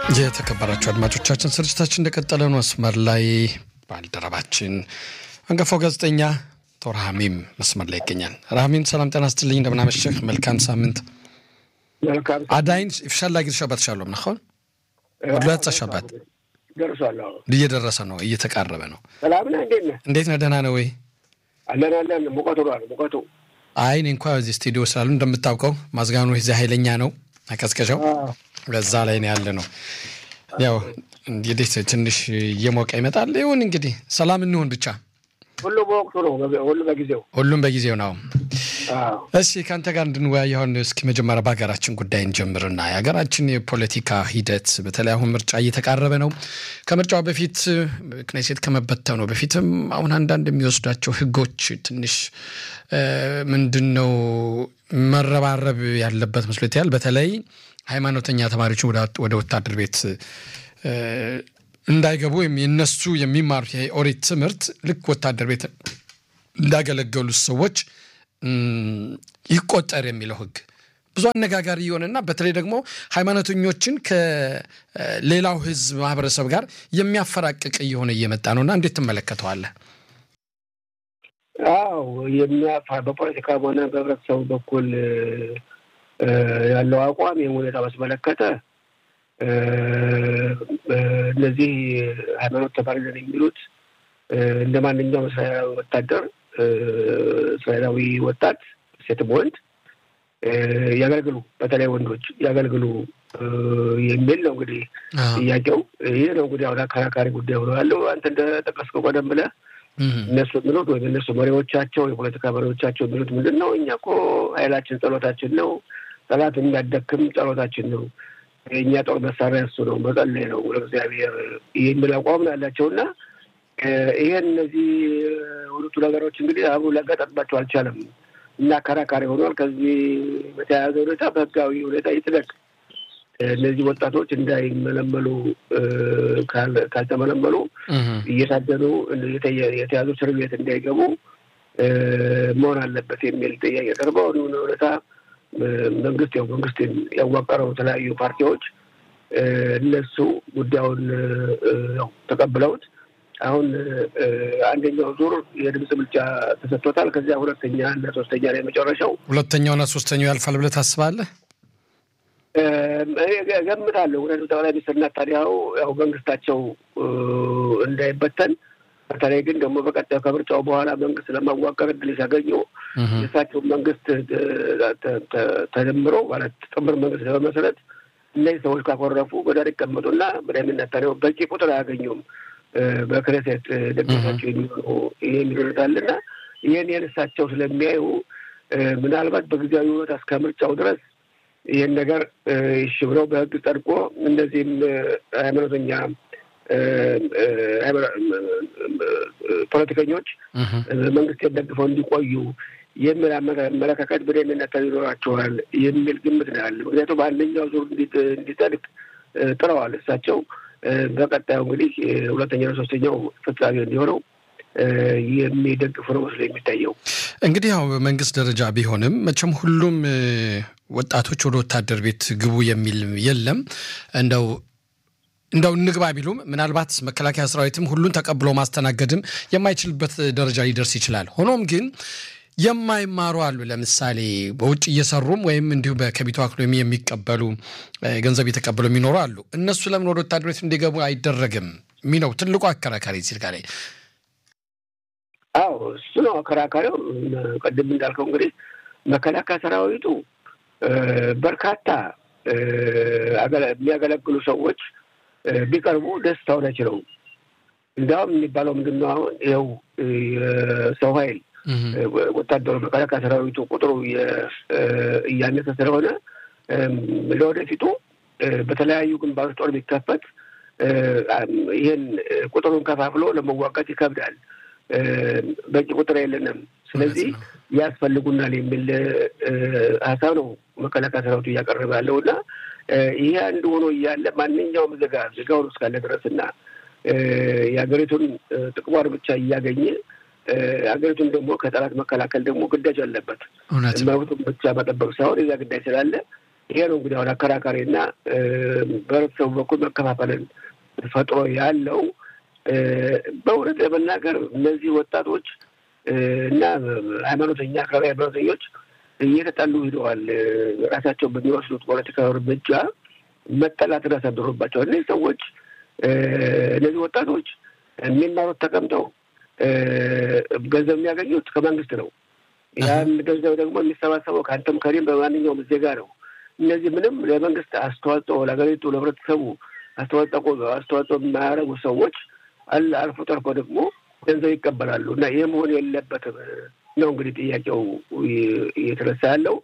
የተከበራችሁ አድማጮቻችን ስርጭታችን እንደቀጠለ ነው። መስመር ላይ ባልደረባችን አንጋፋው ጋዜጠኛ አቶ ረሃሚም መስመር ላይ ይገኛል። ረሃሚም ሰላም ጤና ስትልኝ እንደምናመሸህ መልካም ሳምንት አዳይን ፍሻላ ጊዜ ሸባት ሻሎም ናሆን ወድላት ሸባት ደርሷል። እየደረሰ ነው፣ እየተቃረበ ነው። ሰላም ነህ? እንዴት ነህ? እንዴት ነህ? ደህና ነው ወይ? አለን አለን። ሙቀቱ ነው ሙቀቱ። አይ እኔ እንኳ እዚህ ስቱዲዮ ስላሉ እንደምታውቀው ማዝጋኑ እዚህ ኃይለኛ ነው አቀዝቀዣው በዛ ላይ ነው ያለ ነው። ያው እንግዲህ ትንሽ እየሞቀ ይመጣል። ይሁን እንግዲህ ሰላም እንሆን ብቻ። ሁሉ በወቅቱ ነው፣ ሁሉ በጊዜው፣ ሁሉም በጊዜው ነው። እሺ ከአንተ ጋር እንድንወያይ አሁን እስኪ መጀመሪያ በሀገራችን ጉዳይ እንጀምርና የሀገራችን የፖለቲካ ሂደት በተለይ አሁን ምርጫ እየተቃረበ ነው። ከምርጫው በፊት ክኔሴት ከመበተኑ በፊትም አሁን አንዳንድ የሚወስዷቸው ህጎች ትንሽ ምንድን ነው መረባረብ ያለበት መስሎ ይታያል። በተለይ ሃይማኖተኛ ተማሪዎችን ወደ ወታደር ቤት እንዳይገቡ ወይም የነሱ የሚማሩት የኦሪት ትምህርት ልክ ወታደር ቤት እንዳገለገሉት ሰዎች ይቆጠር የሚለው ህግ ብዙ አነጋጋሪ የሆነና በተለይ ደግሞ ሃይማኖተኞችን ከሌላው ህዝብ ማህበረሰብ ጋር የሚያፈራቅቅ እየሆነ እየመጣ ነውና እንዴት ትመለከተዋለህ? አዎ የሚያፋ በፖለቲካም ሆነ በህብረተሰቡ በኩል ያለው አቋም ይህን ሁኔታ ባስመለከተ እነዚህ ሃይማኖት ተማሪ ነን የሚሉት እንደ ማንኛውም እስራኤላዊ ወታደር እስራኤላዊ ወጣት ሴትም ወንድ ያገልግሉ፣ በተለይ ወንዶች ያገልግሉ የሚል ነው እንግዲህ ጥያቄው። ይህ ነው እንግዲህ አሁን አከራካሪ ጉዳይ ሆኖ ያለው አንተ እንደጠቀስከው ቀደም ብለህ እነሱ የሚሉት ወይም እነሱ መሪዎቻቸው የፖለቲካ መሪዎቻቸው የሚሉት ምንድን ነው? እኛ እኮ ኃይላችን ጸሎታችን ነው፣ ጠላት የሚያደክም ጸሎታችን ነው፣ የእኛ ጦር መሳሪያ እሱ ነው፣ መጸለይ ነው ለእግዚአብሔር የሚል አቋም ነው ያላቸው እና ይሄን እነዚህ ሁለቱ ነገሮች እንግዲህ አብሮ ሊያጋጠጥባቸው አልቻለም እና አከራካሪ ሆኗል። ከዚህ በተያያዘ ሁኔታ በህጋዊ ሁኔታ ይጥለቅ እነዚህ ወጣቶች እንዳይመለመሉ ካልተመለመሉ እየታደኑ የተያዙ እስር ቤት እንዳይገቡ መሆን አለበት የሚል ጥያቄ ቀርበው ሁኔታ መንግስት ያው መንግስት ያዋቀረው የተለያዩ ፓርቲዎች እነሱ ጉዳዩን ያው ተቀብለውት አሁን አንደኛው ዙር የድምፅ ብልጫ ተሰጥቶታል። ከዚያ ሁለተኛ እና ሶስተኛ ላይ መጨረሻው ሁለተኛውና ሶስተኛው ያልፋል ብለህ ታስባለህ? ገምታለሁ። ምክንያቱም ጠቅላይ ሚኒስትር ናታንያሁ ያው መንግስታቸው እንዳይበተን በተለይ ግን ደግሞ በቀጣዩ ከምርጫው በኋላ መንግስት ለማዋቀር እድል ሲያገኙ የእሳቸው መንግስት ተደምሮ ማለት ጥምር መንግስት ለመመስረት እነዚህ ሰዎች ካኮረፉ በዳር ይቀመጡና በዳይምን ናታንያሁ በቂ ቁጥር አያገኙም በክነሴት ደጋፊያቸው የሚሆኑ የሚሆኑታልና ይህን ይህን እሳቸው ስለሚያዩ ምናልባት በጊዜያዊ ሁኔታ እስከ ምርጫው ድረስ ይህን ነገር እሺ ብለው በህግ ጸድቆ እነዚህም ሃይማኖተኛ ፖለቲከኞች መንግስት ደግፈው እንዲቆዩ የሚል አመለካከት በደህንነት ይኖራቸዋል የሚል ግምት ነው ያለ። ምክንያቱም በአንደኛው ዙር እንዲጸድቅ ጥረዋል እሳቸው። በቀጣዩ እንግዲህ ሁለተኛው ሶስተኛው ፍጻሜ እንዲሆነው የሚደግፉ ነው መስሎ የሚታየው። እንግዲህ ያው በመንግስት ደረጃ ቢሆንም መቼም ሁሉም ወጣቶች ወደ ወታደር ቤት ግቡ የሚል የለም። እንደው እንደው እንግባ ቢሉም ምናልባት መከላከያ ሰራዊትም ሁሉን ተቀብሎ ማስተናገድም የማይችልበት ደረጃ ሊደርስ ይችላል። ሆኖም ግን የማይማሩ አሉ። ለምሳሌ በውጭ እየሰሩም ወይም እንዲሁ ከቢቶ አክሎሚ የሚቀበሉ ገንዘብ እየተቀበሉ የሚኖሩ አሉ። እነሱ ለምን ወደ ወታደር ቤት እንዲገቡ አይደረግም ሚነው ትልቁ አከራካሪ ሲል ጋር አዎ እሱ ነው አከራካሪው። ቅድም እንዳልከው እንግዲህ መከላከያ ሰራዊቱ በርካታ የሚያገለግሉ ሰዎች ቢቀርቡ ደስታውን አይችለውም። እንዲያውም የሚባለው ምንድን ነው አሁን ይኸው የሰው ኃይል ወታደሩ መከላከያ ሰራዊቱ ቁጥሩ እያነሰ ስለሆነ ለወደፊቱ በተለያዩ ግንባሮች ጦር ቢከፈት ይህን ቁጥሩን ከፋፍሎ ለመዋጋት ይከብዳል። በቂ ቁጥር የለንም፣ ስለዚህ ያስፈልጉናል የሚል ሀሳብ ነው መከላከያ ሰራዊቱ እያቀረበ ያለው እና ይሄ አንድ ሆኖ እያለ ማንኛውም ዜጋ ዜጋውን እስካለ ድረስ እና የሀገሪቱን ጥቅሟን ብቻ እያገኘ ሀገሪቱን ደግሞ ከጠላት መከላከል ደግሞ ግዳጅ አለበት። መብቱን ብቻ መጠበቅ ሳይሆን የዛ ግዳጅ ስላለ ይሄ ነው እንግዲህ አሁን አከራካሪ እና በህብረተሰቡ በኩል መከፋፈልን ፈጥሮ ያለው በእውነት ለመናገር እነዚህ ወጣቶች እና ሃይማኖተኛ አካባቢ ሃይማኖተኞች እየተጣሉ ሂደዋል። ራሳቸው በሚወስዱት ፖለቲካዊ እርምጃ መጠላትን አሳድሮባቸዋል። እነዚህ ሰዎች እነዚህ ወጣቶች የሚማሩት ተቀምጠው ገንዘብ የሚያገኙት ከመንግስት ነው። ያን ገንዘብ ደግሞ የሚሰባሰበው ከአንተም ከኔም በማንኛውም ዜጋ ነው። እነዚህ ምንም ለመንግስት አስተዋጽኦ ለሀገሪቱ ለህብረተሰቡ አስተዋጽኦ አስተዋጽኦ የማያደርጉ ሰዎች አልፎ ተርፎ ደግሞ ገንዘብ ይቀበላሉ እና ይህ መሆን የለበትም ነው እንግዲህ ጥያቄው እየተነሳ ያለው።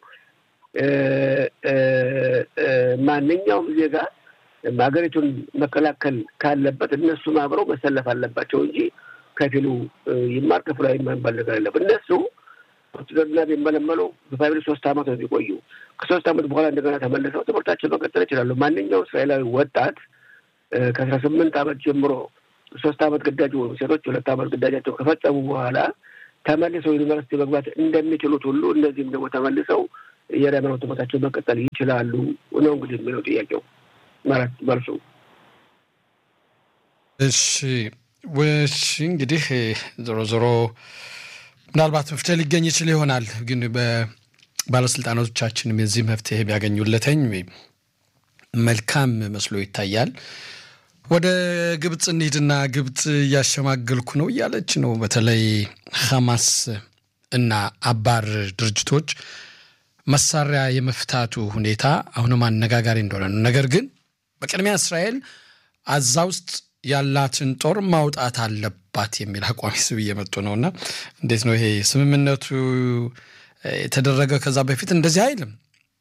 ማንኛውም ዜጋ ሀገሪቱን መከላከል ካለበት እነሱም አብረው መሰለፍ አለባቸው እንጂ ከፊሉ ይማር ክፍሉ አይማር ነገር አለበት። እነሱ ውትድርና ቢመለመሉ በፋሚሊ ሶስት አመት ነው የሚቆዩ። ከሶስት አመት በኋላ እንደገና ተመልሰው ትምህርታቸው መቀጠል ይችላሉ። ማንኛውም እስራኤላዊ ወጣት ከአስራ ስምንት አመት ጀምሮ ሶስት አመት ግዳጅ ወይም ሴቶች ሁለት አመት ግዳጃቸው ከፈጸሙ በኋላ ተመልሰው ዩኒቨርሲቲ መግባት እንደሚችሉት ሁሉ እነዚህም ደግሞ ተመልሰው የሃይማኖት ትምህርታቸው መቀጠል ይችላሉ ነው እንግዲህ የሚለው ጥያቄው ማለት መልሱ። እሺ እሺ እንግዲህ ዞሮ ዞሮ ምናልባት መፍትሄ ሊገኝ ይችል ይሆናል። ግን በባለስልጣናቶቻችንም የዚህ መፍትሄ ቢያገኙለተኝ መልካም መስሎ ይታያል። ወደ ግብፅ እንሂድና ግብፅ እያሸማገልኩ ነው እያለች ነው። በተለይ ሐማስ እና አባር ድርጅቶች መሳሪያ የመፍታቱ ሁኔታ አሁንም አነጋጋሪ እንደሆነ ነው። ነገር ግን በቅድሚያ እስራኤል አዛ ውስጥ ያላትን ጦር ማውጣት አለባት የሚል አቋም ይዘው እየመጡ ነው እና እንዴት ነው ይሄ ስምምነቱ የተደረገ? ከዛ በፊት እንደዚህ አይልም።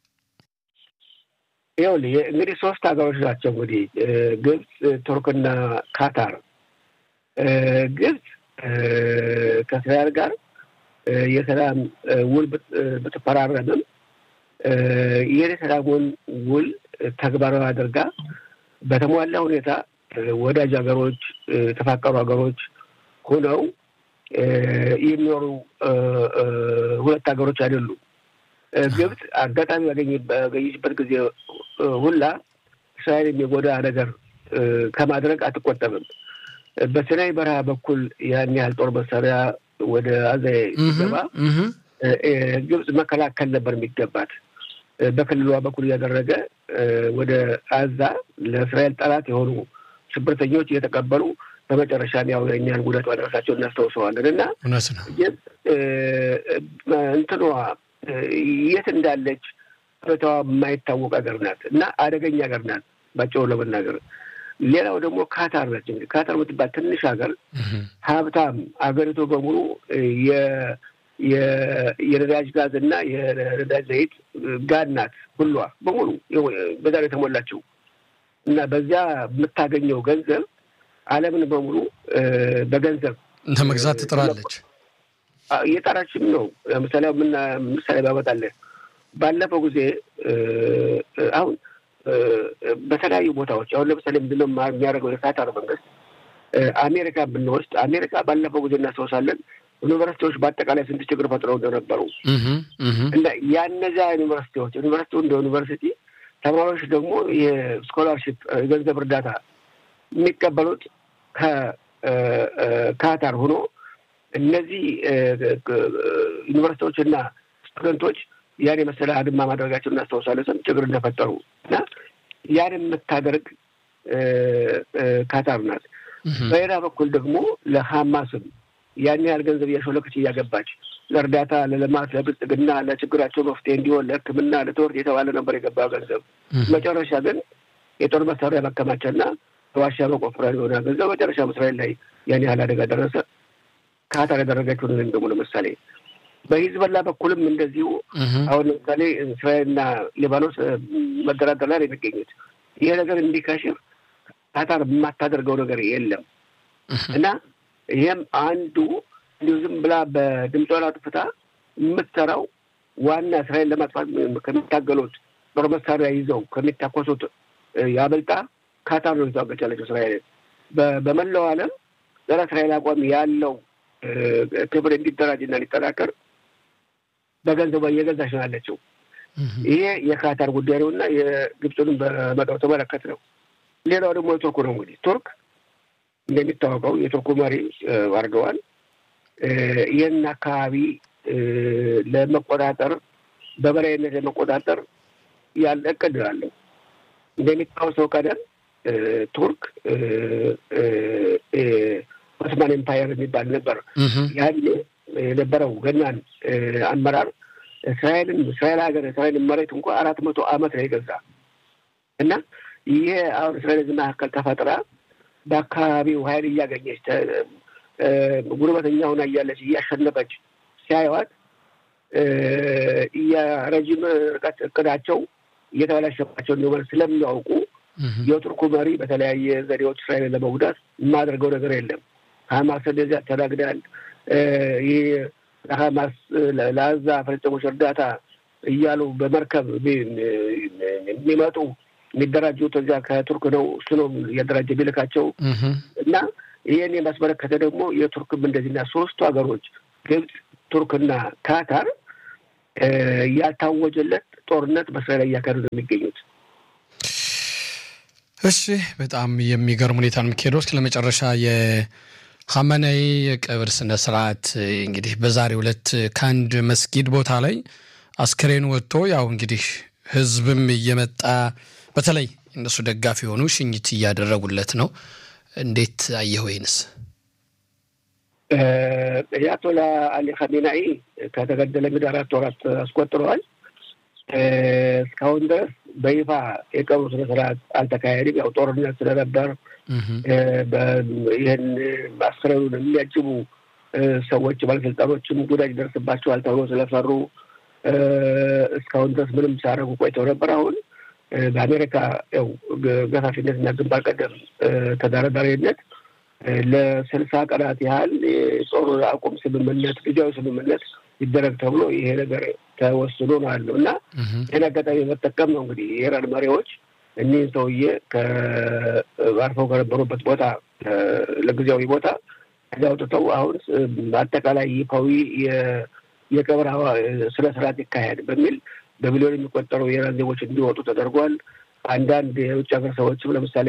ይኸውልህ እንግዲህ ሶስት ሀገሮች ናቸው እንግዲህ ግብፅ፣ ቱርክና ካታር። ግብፅ ከእስራኤል ጋር የሰላም ውል ብትፈራረምም ይህን የሰላሙን ውል ተግባራዊ አድርጋ በተሟላ ሁኔታ ወዳጅ ሀገሮች የተፋቀሩ ሀገሮች ሆነው የሚኖሩ ሁለት ሀገሮች አይደሉም። ግብፅ አጋጣሚ ባገኘችበት ጊዜ ሁላ እስራኤል የሚጎዳ ነገር ከማድረግ አትቆጠብም። በሲናይ በረሃ በኩል ያን ያህል ጦር መሳሪያ ወደ አዛ ሲገባ ግብፅ መከላከል ነበር የሚገባት። በክልሏ በኩል እያደረገ ወደ አዛ ለእስራኤል ጠላት የሆኑ ሽብርተኞች እየተቀበሉ በመጨረሻም ያው የእኛን ጉዳት ማድረሳቸው እናስታውሰዋለን እና እውነት ነው እንትኗ የት እንዳለች ሁኔታዋ የማይታወቅ ሀገር ናት እና አደገኛ ሀገር ናት ባጭሩ ለመናገር። ሌላው ደግሞ ካታር ነች። እንግዲህ ካታር የምትባል ትንሽ ሀገር ሀብታም አገሪቱ በሙሉ የነዳጅ ጋዝ እና የነዳጅ ዘይት ጋድ ናት። ሁሏ በሙሉ በዛ ነው የተሞላችው እና በዚያ የምታገኘው ገንዘብ ዓለምን በሙሉ በገንዘብ እንደ መግዛት ትጥራለች። እየጠራችም ነው። ምሳሌ ምሳሌ ባመጣለን ባለፈው ጊዜ አሁን በተለያዩ ቦታዎች አሁን ለምሳሌ ምንድነው የሚያደርገው የካታር መንግስት አሜሪካ ብንወስድ አሜሪካ ባለፈው ጊዜ እናስታውሳለን ዩኒቨርሲቲዎች በአጠቃላይ ስንት ችግር ፈጥረው እንደነበሩ እና ያነዚያ ዩኒቨርሲቲዎች ዩኒቨርሲቲው እንደ ዩኒቨርሲቲ ተማሪዎች ደግሞ የስኮላርሽፕ የገንዘብ እርዳታ የሚቀበሉት ከካታር ሆኖ እነዚህ ዩኒቨርሲቲዎች እና ስቱደንቶች ያን የመሰለ አድማ ማድረጋቸው እናስታውሳለን። ስንት ችግር እንደፈጠሩ እና ያን የምታደርግ ካታር ናት። በሌላ በኩል ደግሞ ለሀማስም ያን ያህል ገንዘብ እያሾለከች እያገባች ለእርዳታ፣ ለልማት፣ ለብልጽግና፣ ለችግራቸው መፍትሄ እንዲሆን ለሕክምና፣ ለትምህርት የተባለ ነበር የገባ ገንዘብ። መጨረሻ ግን የጦር መሳሪያ ማከማቻና በዋሻ መቆፈሪያ የሆነ ገንዘብ መጨረሻ እስራኤል ላይ ያን ያህል አደጋ ደረሰ። ካታር ያደረገችውን ወይም ደግሞ ለምሳሌ በሂዝበላ በኩልም እንደዚሁ አሁን ለምሳሌ እስራኤልና ሊባኖስ መደራደር ላይ የሚገኙት ይሄ ነገር እንዲከሽፍ ካታር የማታደርገው ነገር የለም እና ይህም አንዱ እንዲሁ ዝም ብላ በድምጿን አጥፍታ የምትሰራው ዋና እስራኤል ለማጥፋት ከሚታገሉት ጦር መሳሪያ ይዘው ከሚታኮሱት ያበልጣ ካታር ነው የተዋገች ያለችው እስራኤልን በመላው ዓለም ጸረ እስራኤል አቋም ያለው ክብር እንዲደራጅ እና ሊጠናከር በገንዘቧ እየገዛች ነው ያለችው ይሄ የካታር ጉዳይ ነው እና የግብፁንም በመጠው ተመለከት ነው። ሌላው ደግሞ የቱርኩ ነው። እንግዲህ ቱርክ እንደሚታወቀው የቱርኩ መሪ አድርገዋል። ይህን አካባቢ ለመቆጣጠር በበላይነት ለመቆጣጠር ያለ እቅድ አለው። እንደሚታወሰው ቀደም ቱርክ ኦስማን ኤምፓየር የሚባል ነበር። ያኔ የነበረው ገናን አመራር እስራኤልን እስራኤል ሀገር እስራኤልን መሬት እንኳ አራት መቶ ዓመት ነው የገዛ እና ይሄ አሁን እስራኤል መካከል ተፈጥራ በአካባቢው ኃይል እያገኘች ጉርበተኛ ሆና እያለች እያሸነፈች ሲያዩዋት የረዥም ርቀት እቅዳቸው እየተበላሸባቸው እንደሆነ ስለሚያውቁ የቱርኩ መሪ በተለያየ ዘዴዎች እስራኤልን ለመጉዳት የማደርገው ነገር የለም። ሀማስ እንደዚህ ያስተናግዳል። ይህ ለሀማስ ለአዛ ፍልስጤሞች እርዳታ እያሉ በመርከብ የሚመጡ የሚደራጁት እዚያ ከቱርክ ነው። እሱ ነው እያደራጀ ቢልካቸው እና ይህን የማስመለከተ ደግሞ የቱርክም እንደዚህና ሶስቱ ሀገሮች ግብፅ፣ ቱርክና ካታር ያልታወጀለት ጦርነት በእስራኤል ላይ እያካሄዱ ነው የሚገኙት። እሺ፣ በጣም የሚገርም ሁኔታ ነው የሚካሄደው። እስከ ለመጨረሻ የሀመናዊ የቀብር ስነ ስርዓት እንግዲህ በዛሬው ዕለት ከአንድ መስጊድ ቦታ ላይ አስክሬን ወጥቶ ያው እንግዲህ ህዝብም እየመጣ በተለይ እነሱ ደጋፊ የሆኑ ሽኝት እያደረጉለት ነው። እንዴት አየህ? ወይንስ የአያቶላ አሊ ኻሜናኢ ከተገደለ እንግዲህ አራት ወራት አስቆጥረዋል። እስካሁን ድረስ በይፋ የቀብሩ ስነ ስርዓት አልተካሄድም። ያው ጦርነት ስለነበር ይህን አስክሬኑን የሚያጅቡ ሰዎች ባለስልጣኖችም ጉዳት ይደርስባቸዋል ተብሎ ስለፈሩ እስካሁን ድረስ ምንም ሲያደርጉ ቆይተው ነበር። አሁን በአሜሪካ ያው ገፋፊነትና ግንባር ቀደም ተደራዳሪነት ለስልሳ ቀናት ያህል የጦር አቁም ስምምነት ጊዜያዊ ስምምነት ይደረግ ተብሎ ይሄ ነገር ተወስኖ ነው ያለው እና ይህን አጋጣሚ መጠቀም ነው እንግዲህ የኢራን መሪዎች እኒህን ሰውዬ አርፈው ከነበሩበት ቦታ ለጊዜያዊ ቦታ ከዚያ አውጥተው አሁን አጠቃላይ ይፋዊ የቀብር ስነ ስርዓት ይካሄድ በሚል በሚሊዮን የሚቆጠሩ የኢራን ዜጎች እንዲወጡ ተደርጓል። አንዳንድ የውጭ ሀገር ሰዎችም ለምሳሌ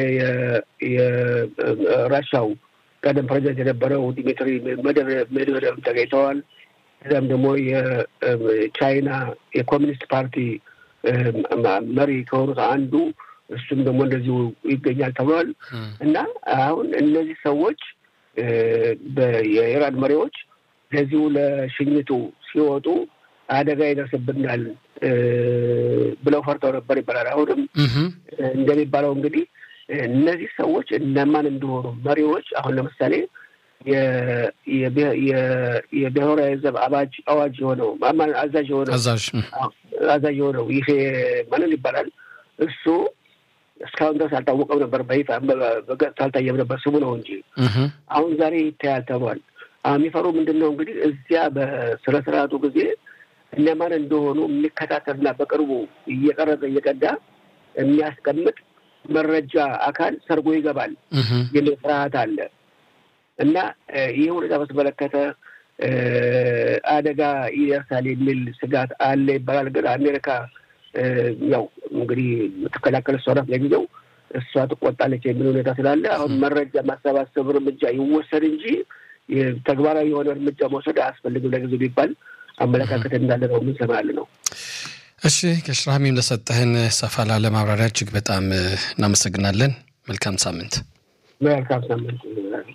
የራሻው ቀደም ፕሬዚደንት የነበረው ዲሚትሪ ሜድቬዴቭ ተገኝተዋል። ከዚያም ደግሞ የቻይና የኮሚኒስት ፓርቲ መሪ ከሆኑት አንዱ እሱም ደግሞ እንደዚሁ ይገኛል ተብሏል እና አሁን እነዚህ ሰዎች የኢራን መሪዎች ለዚሁ ለሽኝቱ ሲወጡ አደጋ ይደርስብናል ብለው ፈርተው ነበር ይባላል። አሁንም እንደሚባለው እንግዲህ እነዚህ ሰዎች እነማን እንደሆኑ መሪዎች አሁን ለምሳሌ የብሔራዊ ዘብ አባጅ አዋጅ የሆነው አዛዥ የሆነው አዛዥ የሆነው ይሄ ማንን ይባላል? እሱ እስካሁን ድረስ አልታወቀም ነበር፣ በይፋ በገጽታ አልታየም ነበር፣ ስሙ ነው እንጂ አሁን ዛሬ ይታያል ተብሏል። የሚፈሩ ምንድን ነው እንግዲህ እዚያ በስነ ስርዓቱ ጊዜ እነማን እንደሆኑ የሚከታተልና በቅርቡ እየቀረጸ እየቀዳ የሚያስቀምጥ መረጃ አካል ሰርጎ ይገባል የሚል ፍርሃት አለ እና ይህ ሁኔታ በተመለከተ አደጋ ይደርሳል የሚል ስጋት አለ ይባላል። ግን አሜሪካ ያው እንግዲህ የምትከላከል እሷ ናት። ለጊዜው እሷ ትቆጣለች የሚል ሁኔታ ስላለ አሁን መረጃ ማሰባሰብ እርምጃ ይወሰድ እንጂ ተግባራዊ የሆነ እርምጃ መውሰድ አያስፈልግም ለጊዜው ቢባል አመለካከት እንዳለ ነው የምንሰማል ነው። እሺ ከሽራሚም ለሰጠህን ሰፋ ላለ ማብራሪያ እጅግ በጣም እናመሰግናለን። መልካም ሳምንት። መልካም ሳምንት።